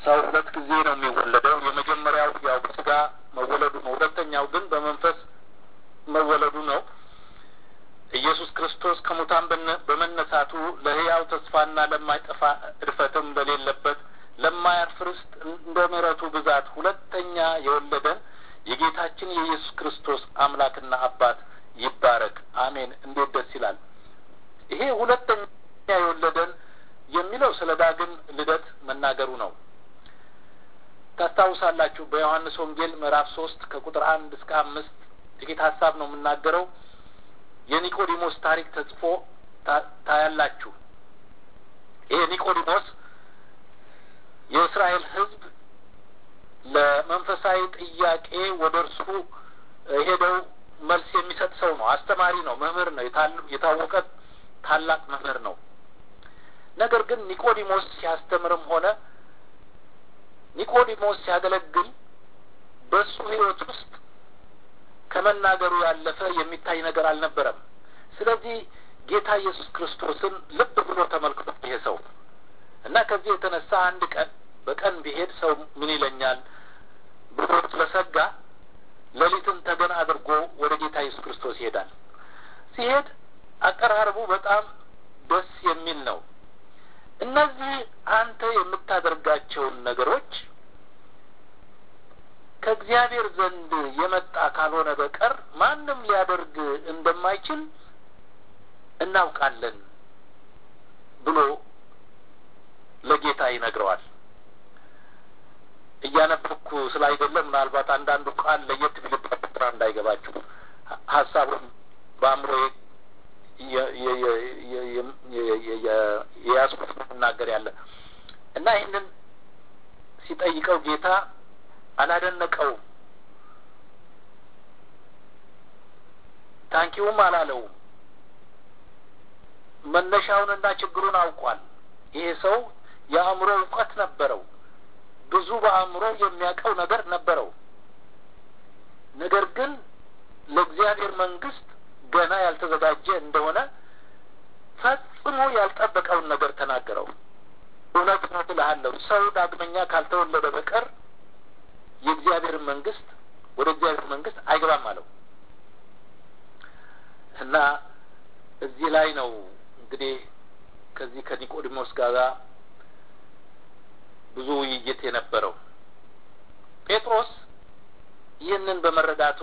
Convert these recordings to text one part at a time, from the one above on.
ሰው ሁለት ጊዜ ነው የሚወለደው። የመጀመሪያው ያው በስጋ መወለዱ ነው። ሁለተኛው ግን በመንፈስ መወለዱ ነው። ኢየሱስ ክርስቶስ ከሙታን በመነሳቱ ለሕያው ተስፋና ለማይጠፋ እድፈትም በሌለበት ለማያልፍ ርስት እንደ ምሕረቱ ብዛት ሁለተኛ የወለደን የጌታችን የኢየሱስ ክርስቶስ አምላክና አባት ይባረክ። አሜን። እንዴት ደስ ይላል! ይሄ ሁለተኛ የወለደን የሚለው ስለ ዳግም ልደት መናገሩ ነው። ታስታውሳላችሁ በዮሐንስ ወንጌል ምዕራፍ ሶስት ከቁጥር አንድ እስከ አምስት ጥቂት ሀሳብ ነው የምናገረው። የኒቆዲሞስ ታሪክ ተጽፎ ታያላችሁ። ይሄ ኒቆዲሞስ የእስራኤል ሕዝብ ለመንፈሳዊ ጥያቄ ወደ እርሱ ሄደው መልስ የሚሰጥ ሰው ነው። አስተማሪ ነው፣ መምህር ነው፣ የታወቀ ታላቅ መምህር ነው። ነገር ግን ኒቆዲሞስ ሲያስተምርም ሆነ ኒቆዲሞስ ሲያገለግል በሱ ሕይወት ውስጥ ከመናገሩ ያለፈ የሚታይ ነገር አልነበረም። ስለዚህ ጌታ ኢየሱስ ክርስቶስን ልብ ብሎ ተመልክቶ ይሄ ሰው እና ከዚህ የተነሳ አንድ ቀን በቀን ቢሄድ ሰው ምን ይለኛል ብሎ ስለሰጋ ሌሊትን ተገን አድርጎ ወደ ጌታ ኢየሱስ ክርስቶስ ይሄዳል። ሲሄድ አቀራረቡ በጣም ደስ የሚል ነው። እነዚህ አንተ የምታደርጋቸውን ነገሮች ከእግዚአብሔር ዘንድ የመጣ ካልሆነ በቀር ማንም ሊያደርግ እንደማይችል እናውቃለን ብሎ ለጌታ ይነግረዋል። እያነበብኩ ስላይደለ ምናልባት አንዳንዱ ቃል ለየት ቢልባችሁ እንዳይገባችሁ ሀሳቡን በአእምሮ የያዝኩት መናገር ያለ እና ይህንን ሲጠይቀው ጌታ አላደነቀውም፣ ታንኪውም አላለውም። መነሻውንና ችግሩን አውቋል። ይሄ ሰው የአእምሮ እውቀት ነበረው። ብዙ በአእምሮ የሚያውቀው ነገር ነበረው። ነገር ግን ለእግዚአብሔር መንግስት ገና ያልተዘጋጀ እንደሆነ ፈጽሞ ያልጠበቀውን ነገር ተናገረው። እውነት ነው እልሃለሁ ሰው ዳግመኛ ካልተወለደ በቀር የእግዚአብሔር መንግስት ወደ እግዚአብሔር መንግስት አይገባም አለው እና እዚህ ላይ ነው እንግዲህ ከዚህ ከኒቆዲሞስ ጋር ብዙ ውይይት የነበረው ጴጥሮስ ይህንን በመረዳቱ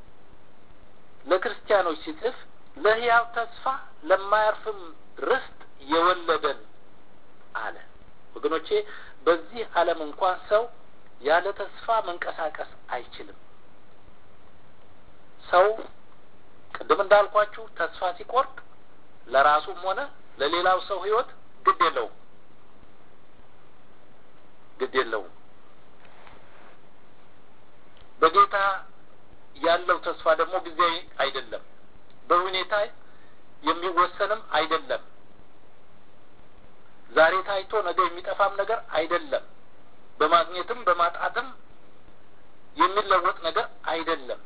ለክርስቲያኖች ሲጽፍ ለሕያው ተስፋ ለማያርፍም ርስት የወለደን አለ። ወገኖቼ በዚህ ዓለም እንኳን ሰው ያለ ተስፋ መንቀሳቀስ አይችልም። ሰው ቅድም እንዳልኳችሁ ተስፋ ሲቆርጥ ለራሱም ሆነ ለሌላው ሰው ሕይወት ግድ የለውም ግድ የለውም። በጌታ ያለው ተስፋ ደግሞ ጊዜያዊ አይደለም፣ በሁኔታ የሚወሰንም አይደለም። ዛሬ ታይቶ ነገ የሚጠፋም ነገር አይደለም። በማግኘትም በማጣትም የሚለወጥ ነገር አይደለም።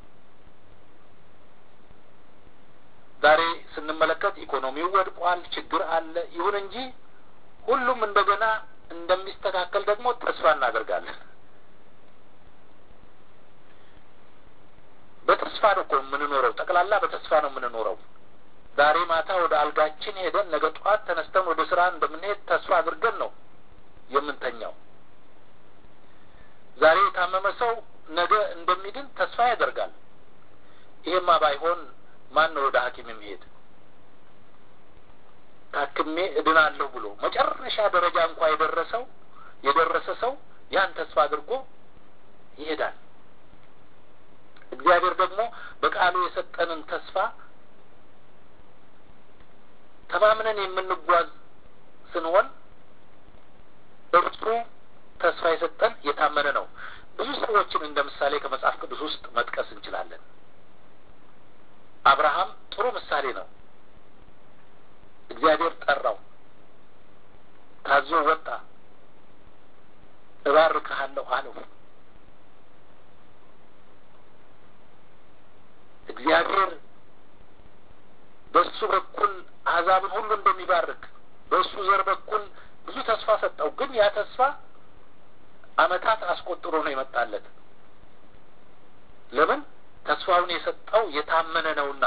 ዛሬ ስንመለከት ኢኮኖሚው ወድቋል፣ ችግር አለ። ይሁን እንጂ ሁሉም እንደገና እንደሚስተካከል ደግሞ ተስፋ እናደርጋለን። በተስፋ ነው እኮ የምንኖረው። ጠቅላላ በተስፋ ነው የምንኖረው። ዛሬ ማታ ወደ አልጋችን ሄደን ነገ ጠዋት ተነስተን ወደ ስራ እንደምንሄድ ተስፋ አድርገን ነው የምንተኛው። ዛሬ የታመመ ሰው ነገ እንደሚድን ተስፋ ያደርጋል። ይሄማ ባይሆን ማን ነው ወደ ሐኪም የሚሄድ? ታክሜ እድናለሁ ብሎ መጨረሻ ደረጃ እንኳ የደረሰው የደረሰ ሰው ያን ተስፋ አድርጎ ይሄዳል። እግዚአብሔር ደግሞ በቃሉ የሰጠንን ተስፋ ተማምነን የምንጓዝ ስንሆን እርሱ ተስፋ የሰጠን የታመነ ነው። ብዙ ሰዎችን እንደ ምሳሌ ከመጽሐፍ ቅዱስ ውስጥ መጥቀስ እንችላለን። አብርሃም ጥሩ ምሳሌ ነው። እግዚአብሔር ጠራው፣ ታዞ ወጣ። እባርክሃለሁ አለው። እግዚአብሔር በእሱ በኩል አሕዛብን ሁሉ እንደሚባርክ በእሱ ዘር በኩል ብዙ ተስፋ ሰጠው። ግን ያ ተስፋ ዓመታት አስቆጥሮ ነው የመጣለት። ለምን? ተስፋውን የሰጠው የታመነ ነውና።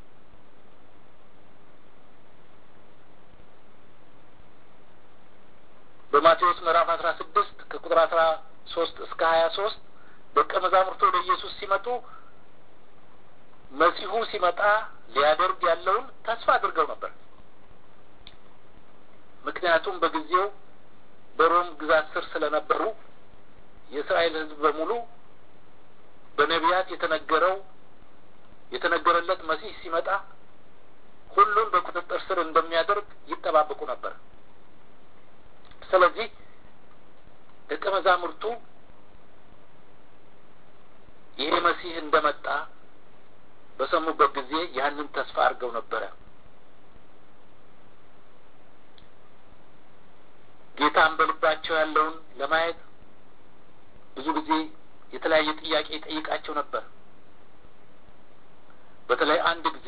በማቴዎስ ምዕራፍ አስራ ስድስት ከቁጥር አስራ ሶስት እስከ ሀያ ሶስት ደቀ መዛሙርቱ ወደ ኢየሱስ ሲመጡ መሲሁ ሲመጣ ሊያደርግ ያለውን ተስፋ አድርገው ነበር። ምክንያቱም በጊዜው በሮም ግዛት ስር ስለነበሩ የእስራኤል ሕዝብ በሙሉ በነቢያት የተነገረው የተነገረለት መሲህ ሲመጣ ሁሉን በቁጥጥር ስር እንደሚያደርግ ይጠባበቁ ነበር። ስለዚህ ደቀ መዛሙርቱ ይሄ መሲህ እንደመጣ በሰሙበት ጊዜ ያንን ተስፋ አድርገው ነበረ። ጌታን በልባቸው ያለውን ለማየት ብዙ ጊዜ የተለያየ ጥያቄ ይጠይቃቸው ነበር። በተለይ አንድ ጊዜ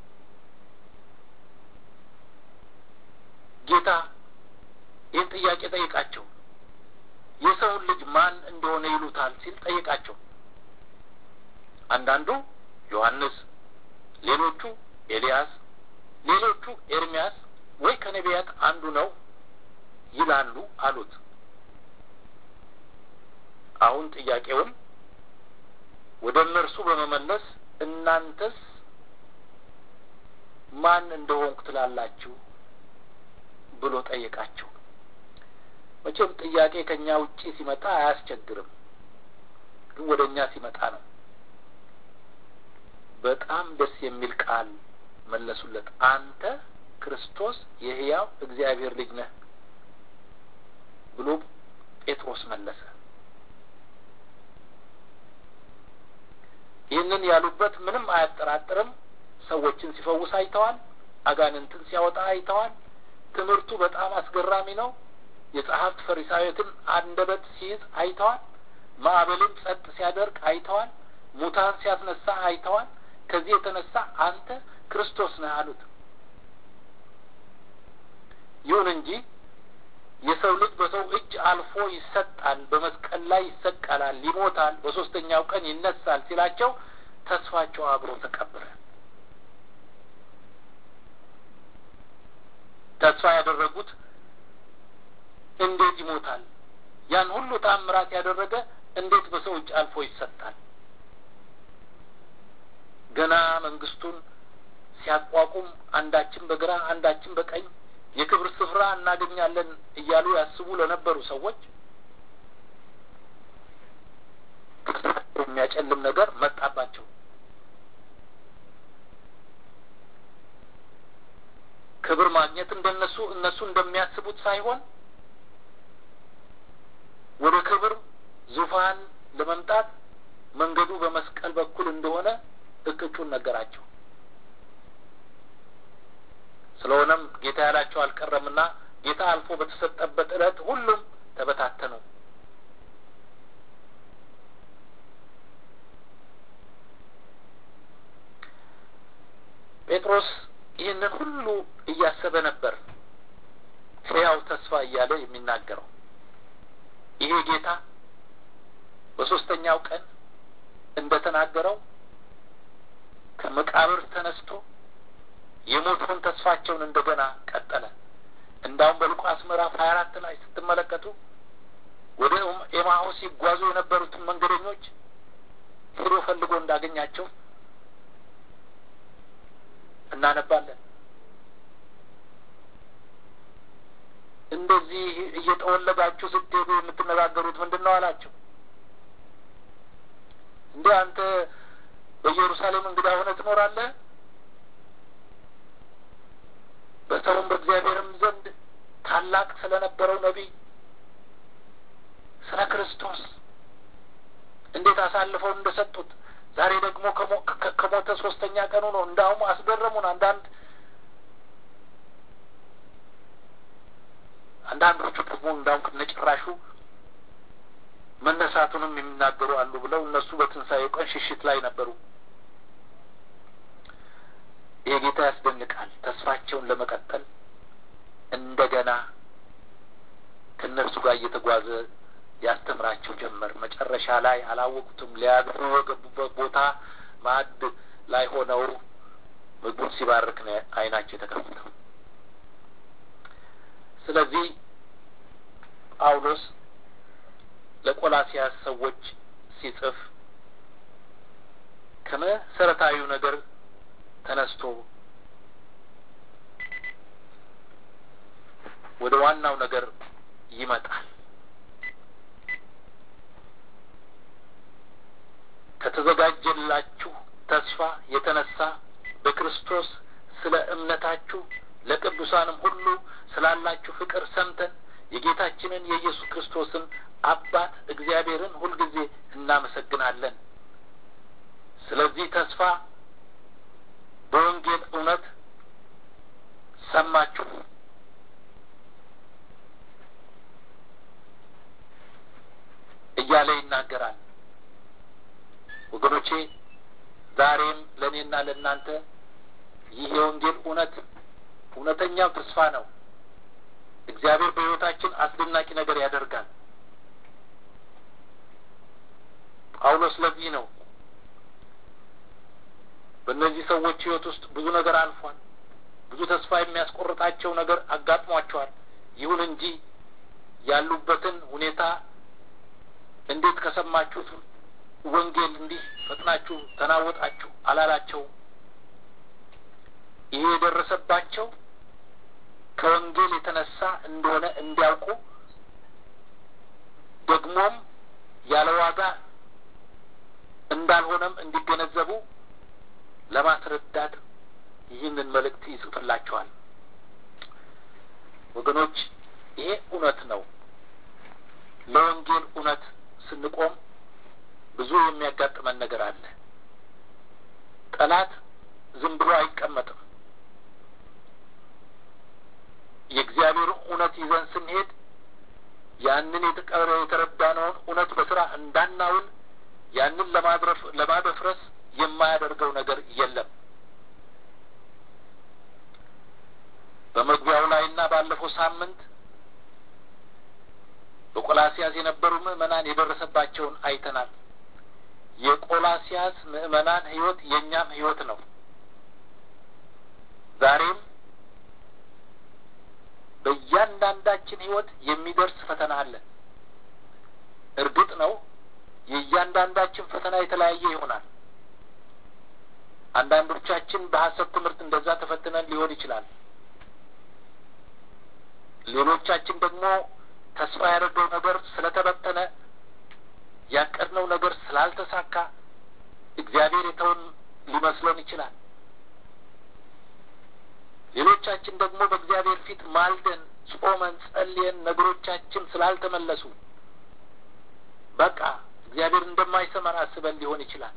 ጌታ ይህን ጥያቄ ጠይቃቸው፣ የሰውን ልጅ ማን እንደሆነ ይሉታል ሲል ጠይቃቸው። አንዳንዱ ዮሐንስ፣ ሌሎቹ ኤልያስ፣ ሌሎቹ ኤርሚያስ ወይ ከነቢያት አንዱ ነው ይላሉ አሉት። አሁን ጥያቄውን ወደ እነርሱ በመመለስ እናንተስ ማን እንደሆንኩ ትላላችሁ ብሎ ጠየቃቸው። መቼም ጥያቄ ከእኛ ውጪ ሲመጣ አያስቸግርም፣ ግን ወደ እኛ ሲመጣ ነው። በጣም ደስ የሚል ቃል መለሱለት። አንተ ክርስቶስ የሕያው እግዚአብሔር ልጅ ነህ ብሎ ጴጥሮስ መለሰ። ይህንን ያሉበት ምንም አያጠራጥርም። ሰዎችን ሲፈውስ አይተዋል። አጋንንትን ሲያወጣ አይተዋል። ትምህርቱ በጣም አስገራሚ ነው። የጸሐፍት ፈሪሳዊትን አንደበት ሲይዝ አይተዋል። ማዕበልን ጸጥ ሲያደርግ አይተዋል። ሙታን ሲያስነሳ አይተዋል። ከዚህ የተነሳ አንተ ክርስቶስ ነህ አሉት። ይሁን እንጂ የሰው ልጅ በሰው እጅ አልፎ ይሰጣል፣ በመስቀል ላይ ይሰቀላል፣ ይሞታል፣ በሶስተኛው ቀን ይነሳል ሲላቸው ተስፋቸው አብሮ ተቀበረ። ተስፋ ያደረጉት እንዴት ይሞታል? ያን ሁሉ ታምራት ያደረገ እንዴት በሰው እጅ አልፎ ይሰጣል? ገና መንግስቱን ሲያቋቁም አንዳችን በግራ አንዳችን በቀኝ የክብር ስፍራ እናገኛለን እያሉ ያስቡ ለነበሩ ሰዎች የሚያጨልም ነገር መጣባቸው። ክብር ማግኘት እንደነሱ እነሱ እንደሚያስቡት ሳይሆን ወደ ክብር ዙፋን ለመምጣት መንገዱ በመስቀል በኩል እንደሆነ እቅጩን ነገራቸው። ስለሆነም ጌታ ያላቸው አልቀረምና ጌታ አልፎ በተሰጠበት ዕለት ሁሉም ተበታተኑ። ጴጥሮስ ይህንን ሁሉ እያሰበ ነበር ሕያው ተስፋ እያለ የሚናገረው ይሄ ጌታ በሶስተኛው ቀን እንደ ተናገረው ከመቃብር ተነስቶ የሞቱን ተስፋቸውን እንደገና ቀጠለ። እንዳውም በሉቃስ ምዕራፍ ሀያ አራት ላይ ስትመለከቱ ወደ ኤማሁስ ሲጓዙ የነበሩትን መንገደኞች ሄዶ ፈልጎ እንዳገኛቸው እናነባለን። እንደዚህ እየጠወለጋችሁ ስትሄዱ የምትነጋገሩት ምንድን ነው አላቸው። እንዴ አንተ በኢየሩሳሌም እንግዳ ሆነ ትኖራለህ? በሰውም በእግዚአብሔርም ዘንድ ታላቅ ስለነበረው ነቢይ ስለ ክርስቶስ እንዴት አሳልፈው እንደሰጡት ዛሬ ደግሞ ከሞተ ሶስተኛ ቀኑ ነው። እንዳውም አስገረሙን። አንዳንድ አንዳንዶቹ ደግሞ እንዳውም ከነጭራሹ መነሳቱንም የሚናገሩ አሉ ብለው እነሱ በትንሣኤው ቀን ሽሽት ላይ ነበሩ። ይህ ጌታ ያስደንቃል። ተስፋቸውን ለመቀጠል እንደገና ከእነርሱ ጋር እየተጓዘ ያስተምራቸው ጀመር። መጨረሻ ላይ አላወቁትም። ሊያድሩ የገቡበት ቦታ ማዕድ ላይ ሆነው ምግቡን ሲባርክ ነው ዓይናቸው የተከፈተው። ስለዚህ ጳውሎስ ለቆላሲያስ ሰዎች ሲጽፍ ከመሰረታዊው ነገር ተነስቶ ወደ ዋናው ነገር ይመጣል። ከተዘጋጀላችሁ ተስፋ የተነሳ በክርስቶስ ስለ እምነታችሁ ለቅዱሳንም ሁሉ ስላላችሁ ፍቅር ሰምተን የጌታችንን የኢየሱስ ክርስቶስን አባት እግዚአብሔርን ሁልጊዜ እናመሰግናለን። ስለዚህ ተስፋ በወንጌል እውነት ሰማችሁ፣ እያለ ይናገራል። ወገኖቼ ዛሬም ለእኔና ለእናንተ ይህ የወንጌል እውነት እውነተኛው ተስፋ ነው። እግዚአብሔር በሕይወታችን አስደናቂ ነገር ያደርጋል። ጳውሎስ ለዚህ ነው በእነዚህ ሰዎች ሕይወት ውስጥ ብዙ ነገር አልፏል። ብዙ ተስፋ የሚያስቆርጣቸው ነገር አጋጥሟቸዋል። ይሁን እንጂ ያሉበትን ሁኔታ እንዴት ከሰማችሁት ወንጌል እንዲህ ፈጥናችሁ ተናወጣችሁ አላላቸውም። ይሄ የደረሰባቸው ከወንጌል የተነሳ እንደሆነ እንዲያውቁ ደግሞም ያለ ዋጋ እንዳልሆነም እንዲገነዘቡ ለማስረዳት ይህንን መልእክት ይጽፍላቸዋል። ወገኖች ይሄ እውነት ነው። ለወንጌል እውነት ስንቆም ብዙ የሚያጋጥመን ነገር አለ። ጠላት ዝም ብሎ አይቀመጥም። የእግዚአብሔር እውነት ይዘን ስንሄድ ያንን የተቀረ የተረዳነውን እውነት በስራ እንዳናውል ያንን ለማድረፍ ለማደፍረስ የማያደርገው ነገር የለም። በመግቢያው ላይና ባለፈው ሳምንት በቆላሲያስ የነበሩ ምዕመናን የደረሰባቸውን አይተናል። የቆላሲያስ ምዕመናን ሕይወት የእኛም ሕይወት ነው። ዛሬም በእያንዳንዳችን ሕይወት የሚደርስ ፈተና አለ። እርግጥ ነው የእያንዳንዳችን ፈተና የተለያየ ይሆናል። አንዳንዶቻችን በሐሰት ትምህርት እንደዛ ተፈትነን ሊሆን ይችላል። ሌሎቻችን ደግሞ ተስፋ ያደረገው ነገር ስለተበተነ ያቀድነው ነገር ስላልተሳካ እግዚአብሔር የተውን ሊመስለን ይችላል። ሌሎቻችን ደግሞ በእግዚአብሔር ፊት ማልደን፣ ጾመን፣ ጸልየን ነገሮቻችን ስላልተመለሱ በቃ እግዚአብሔር እንደማይሰማን አስበን ሊሆን ይችላል።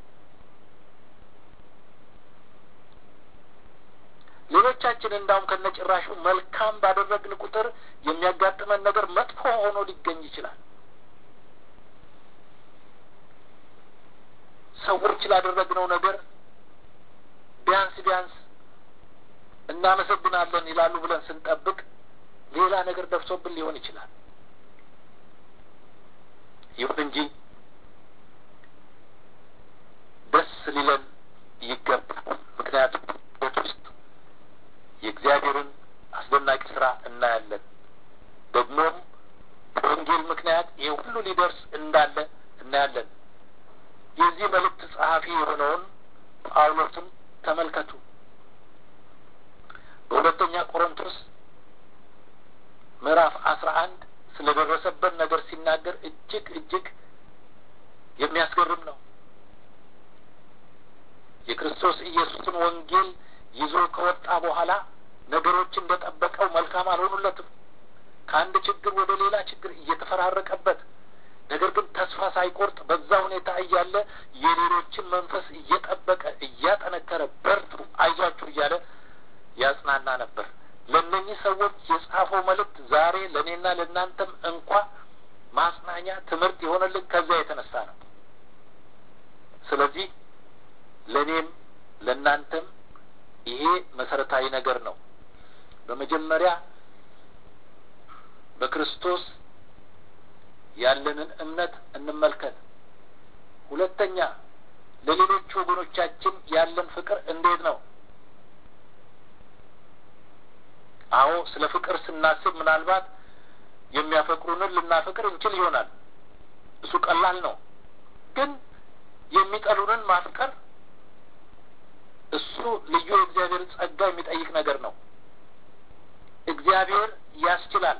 ሌሎቻችን እንዳውም ከነጭራሹ መልካም ባደረግን ቁጥር የሚያጋጥመን ነገር መጥፎ ሆኖ ሊገኝ ይችላል። ሰዎች ላደረግነው ነገር ቢያንስ ቢያንስ እናመሰግናለን ይላሉ ብለን ስንጠብቅ ሌላ ነገር ደርሶብን ሊሆን ይችላል። ይሁን እንጂ ደስ ሊለን ይገባል። ምክንያቱም ቤት ውስጥ የእግዚአብሔርን አስደናቂ ስራ እናያለን። ደግሞም በወንጌል ምክንያት ይህ ሁሉ ሊደርስ እንዳለ እናያለን። የዚህ መልእክት ጸሐፊ የሆነውን ጳውሎስን ተመልከቱ። በሁለተኛ ቆሮንቶስ ምዕራፍ አስራ አንድ ስለ ደረሰበት ነገር ሲናገር እጅግ እጅግ የሚያስገርም ነው። የክርስቶስ ኢየሱስን ወንጌል ይዞ ከወጣ በኋላ ነገሮች እንደጠበቀው መልካም አልሆኑለትም። ከአንድ ችግር ወደ ሌላ ችግር እየተፈራረቀበት ነገር ግን ተስፋ ሳይቆርጥ በዛ ሁኔታ እያለ የሌሎችን መንፈስ እየጠበቀ እያጠነከረ በርቱ፣ አይዟችሁ እያለ ያጽናና ነበር። ለእነኚህ ሰዎች የጻፈው መልእክት ዛሬ ለእኔና ለእናንተም እንኳ ማጽናኛ ትምህርት የሆነልን ከዚያ የተነሳ ነው። ስለዚህ ለእኔም ለእናንተም ይሄ መሰረታዊ ነገር ነው። በመጀመሪያ በክርስቶስ ያለንን እምነት እንመልከት። ሁለተኛ ለሌሎች ወገኖቻችን ያለን ፍቅር እንዴት ነው? አዎ ስለ ፍቅር ስናስብ ምናልባት የሚያፈቅሩንን ልናፈቅር እንችል ይሆናል። እሱ ቀላል ነው። ግን የሚጠሉንን ማፍቀር እሱ ልዩ የእግዚአብሔር ጸጋ የሚጠይቅ ነገር ነው። እግዚአብሔር ያስችላል።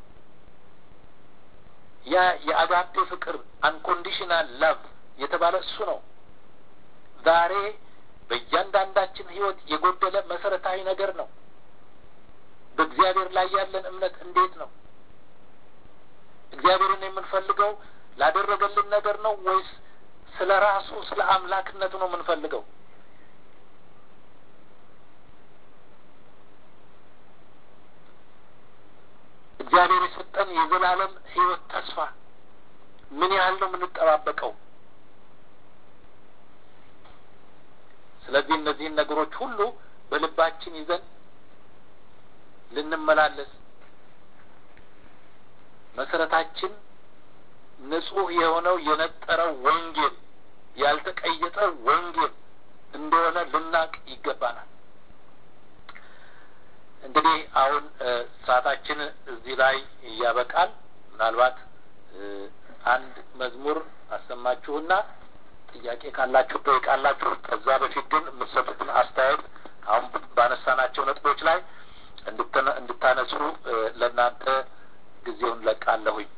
ያ የአጋፔ ፍቅር አንኮንዲሽናል ላቭ የተባለ እሱ ነው። ዛሬ በእያንዳንዳችን ሕይወት የጎደለ መሰረታዊ ነገር ነው። በእግዚአብሔር ላይ ያለን እምነት እንዴት ነው? እግዚአብሔርን የምንፈልገው ላደረገልን ነገር ነው ወይስ ስለ ራሱ ስለ አምላክነቱ ነው የምንፈልገው? እግዚአብሔር የሰጠን የዘላለም ሕይወት ተስፋ ምን ያህል ነው የምንጠባበቀው? ስለዚህ እነዚህን ነገሮች ሁሉ በልባችን ይዘን ልንመላለስ መሰረታችን ንጹሕ የሆነው የነጠረው ወንጌል ያልተቀየጠ ወንጌል እንደሆነ ልናቅ ይገባናል። እንግዲህ አሁን ሰዓታችን እዚህ ላይ ያበቃል። ምናልባት አንድ መዝሙር አሰማችሁና ጥያቄ ካላችሁ ጠይቃላችሁ። ከዛ በፊት ግን የምትሰጡትን አስተያየት አሁን ባነሳናቸው ነጥቦች ላይ እንድታነሱ ለእናንተ ጊዜውን ለቃለሁኝ።